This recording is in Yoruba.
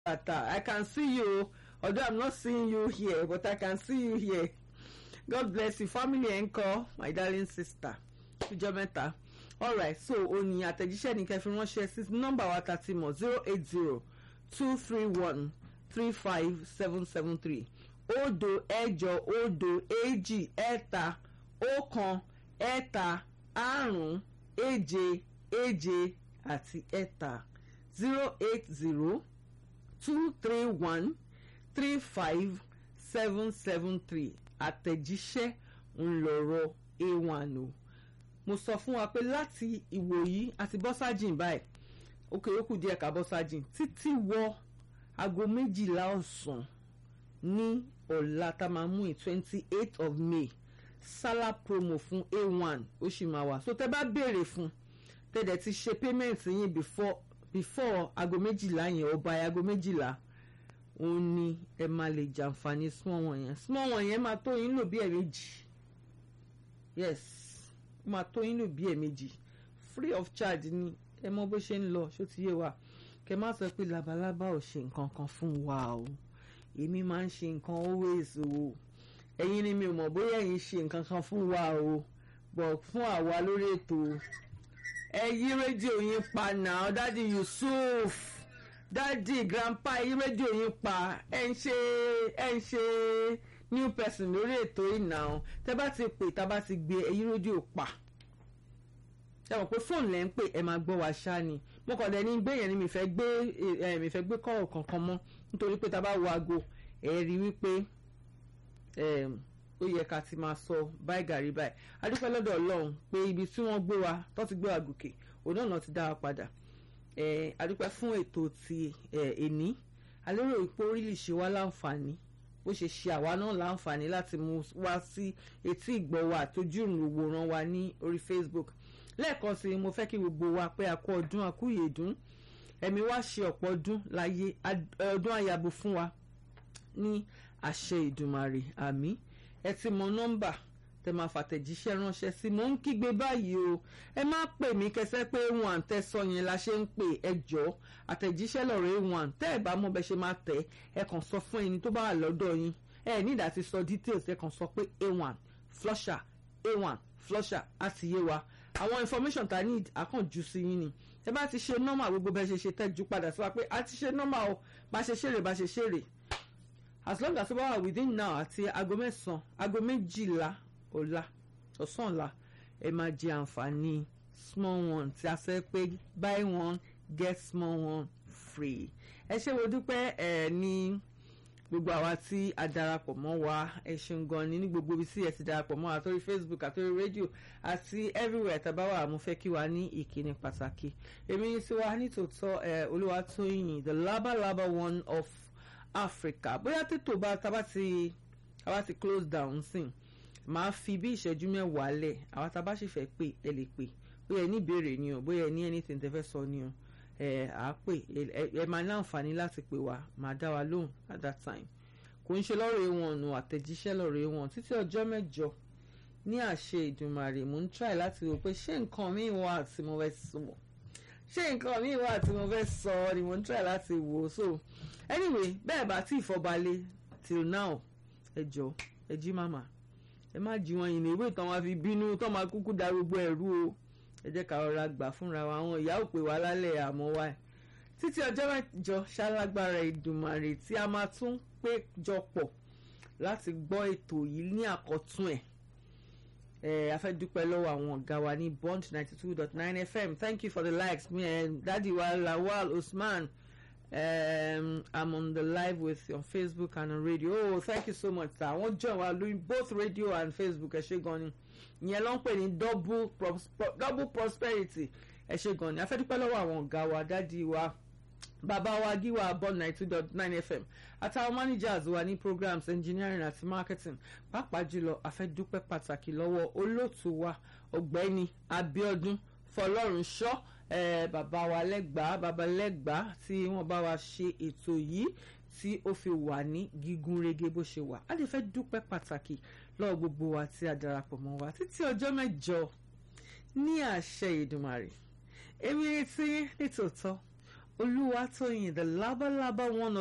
bàtà I can see you although I'm not seeing you here but I can see you here God bless you family ẹ̀ ń kọ́ my darling sister ìjọ mẹ́ta alright so òní àtẹ̀jíṣẹ́ ní kẹfì ránṣẹ́ sí nọ́mbà wa ta ti mọ̀ zero eight zero two three one three five seven seven three òdo ẹ̀jọ òdo èjì ẹ̀ta ọ̀kan ẹ̀ta àrún èje èje àti ẹ̀ta zero eight zero two three one three five seven seven three àtẹ̀jíṣẹ́ ńlọrọ̀ a1 o mo sọ fún wa pé láti ìwòyí àti bọ́sájìn báyìí òkè yòókù díẹ̀ ká bọ́sájìn títí wọ aago méjìlá ọ̀sán ní ọ̀la tá a máa mú in twenty eight of May sálà promo fún a1 ó sì máa wà so tẹ́ bá béèrè fún tẹ́lẹ̀ ti ṣe payment yín before before aago méjìlá yẹn ọba aago méjìlá òun ni ẹ máa lè jàǹfààní small one yẹn small one yẹn máa tó yín lò bí ẹ̀ẹ̀mejì yes ó máa tó yín lò bí ẹ̀ẹ̀mejì free of charge ni ẹ mọ bó ṣe ń lọ ṣó ti yé wa kẹ má sọ pé labalábá ò ṣe nǹkan kan fún wa o èmi máa ń ṣe nǹkan always o ẹ̀yin ni mi ò mọ̀ bóyá ẹ̀yin ṣe nǹkan kan fún wa o bọ̀ fún àwa lórí ètò ẹ yí rédíò yín pa náà dádì Yusuf dádì grandpa yí rédíò yín pa ẹ ń ṣe ẹ ń ṣe new person lórí ètò yìí náà tẹ bá ti pè tá a bá ti gbé ẹ yí rédíò pa ẹ mọ̀ pé fóònù lẹ́ ń pè ẹ máa gbọ́ wa ṣá ni mo kàn dẹ̀ ní gbé yẹn ni mi fẹ́ gbé ẹ mi fẹ́ gbé kọ́ọ̀ kankan mọ́ nítorí pé tá a bá wo aago ẹ rí wípé ó yẹ ká ti máa sọ báyìí gàrí báyìí adúpẹ́ lọ́dọ̀ ọlọ́run pé ibi tí wọ́n gbé wa tó ti gbé wa gòkè òun náà ti dá wa padà adúpẹ́ fún ètò ti ẹ̀ní alérò ipò orílẹ̀ ṣe wá láǹfààní bó ṣe ṣe àwa náà láǹfààní láti mú wá sí etí ìgbọ̀wọ́ àtọ́jú ìwòran wa ní orí Facebook lẹ́ẹ̀kan sí mo fẹ́ kí gbogbo wa pé a kú ọdún àkúyèdún ẹ̀mí wa ṣe ọ̀pọ̀ ọdún láyé ọdún àyàbò fún wa ní àṣẹ ìdùmarè àmín ẹ ti mọ nọ́mbà tẹ máa fàtẹ̀jíṣẹ́ ránṣẹ́ sí mo ń kígbe báyìí o ẹ má pè mí kẹsẹ́ pé wọn àtẹ̀sọ yẹn la ṣe ń pè ẹ jọ àtẹ̀jíṣẹ́ lọ́rọ̀ wọn tẹ́ ẹ bá mọ̀ bẹ́ ṣe máa tẹ̀ ẹ kàn sọ fún ẹni tó bá wà lọ́dọ̀ yín ẹ nídàá ti sọ details ẹ kàn sọ pé a1 flusher a1 flusher á ti yé wa àwọn information ta need àkànjú sí yín ni ẹ bá ti ṣe nọ́mà gbogbo bẹ́ẹ̀ ṣe ṣe tẹ́jú padà sí wa pé a ti ṣe nọ́mà o bá ṣe ṣeré bá ṣe ṣeré as long as ó bá wà within now àti aago mẹ́sàn-án aago méjìlá ọ̀la ọ̀sán ọ̀la ẹ máa jẹ àǹfààní small one tí a sọ pé buy one get small one free ẹ ṣé wo dúpẹ́ ẹ ní gbogbo àwa tí a darapọ̀ mọ́ wa ẹ ṣeun gan ni ní gbogbo ibi tí ẹ ti darapọ̀ mọ́ wa àtòrí Facebook àtòrí rédíò àti everywhere tàbá wà mo fẹ́ kí wa ní ìkíni pàtàkì èmi ní tiwa nítòótọ́ ẹ Olúwatóyìn the labalaba one of Africa bóyá tètò bá tábà ti tábà ti close down sìn máa fi bí ìṣẹ́jú mẹ́wàá lẹ̀ àwa tábà sì fẹ́ pè ẹ lè pè bóyá ẹ ní ìbéèrè ni o bóyá ẹ ní anything tẹ́ fẹ́ sọ ni o ẹ à á pè ẹ máa ní àǹfààní láti pè wá máa dá wa lóhùn at that time kò ń ṣe lọ́rọ̀ ewọn ọ̀nà àtẹ̀jíṣẹ́ lọ́rọ̀ ewọn títí ọjọ́ mẹ́jọ ní àṣẹ ìdùnmàrè mò ń try láti rò pé ṣé nǹkan míì wà tí mo fẹ́ sọ ṣé nǹkan míì wà tí mo fẹ́ sọ ni mò ń try láti wò ó so anyway bẹ́ẹ̀ bá tí ìfọbalẹ̀ till now ẹ jọ ẹ jí màmá ẹ má jí wọn yìí ní ìwé ìtàn wa fi bínú tó máa kúkú da gbogbo ẹ̀rú o ẹ jẹ́ ká rọra gbà fúnra wa àwọn ìyá ò pè wá lálẹ́ àmọ́ wa ẹ̀ títí ọjọ́ mẹ́jọ ṣálágbára ìdùnmàrè tí a máa tún péjọ pọ̀ láti gbọ́ ètò yìí ní àkọ́tún ẹ̀ ẹ a fẹ́ dúpẹ́ lọ́wọ́ àwọn ọ̀gá wa ní bond ninety two dot nine fm thank you for the likes me and dadi wa lawal usman um, i'm on the live with you on facebook and on radio oh thank you so much sir wọ́n join wa lórí both radio and facebook ẹ ṣé gan ni ìyẹn ló ń pè ní double prosper double prosperity ẹ ṣé gan ni a fẹ́ dúpẹ́ lọ́wọ́ àwọn ọ̀gá wa dadi wa bàbá wa gíwà bond ninety two dot nine fm àtàwọn managers wa ní programs engineering àti marketing pàápàá jùlọ a fẹ́ dúpẹ́ pàtàkì lọ́wọ́ olóòtú wa ọ̀gbẹ́ni Abíọ́dún Fọlọ́runṣọ́ eh, bàbá wa lẹ́gbàá bàbá lẹ́gbàá tí wọ́n bá wa ṣe ètò yìí tí ó fi wà ní gígùn régé bó ṣe wà á lè fẹ́ dúpẹ́ pàtàkì lọ́wọ́ gbogbo wa tí a darapọ̀ mọ́ wa títí ọjọ́ mẹ́jọ ní àṣẹ Èdùmàrè èmi retí nítòótọ́ olúwatóyìn the labalaba one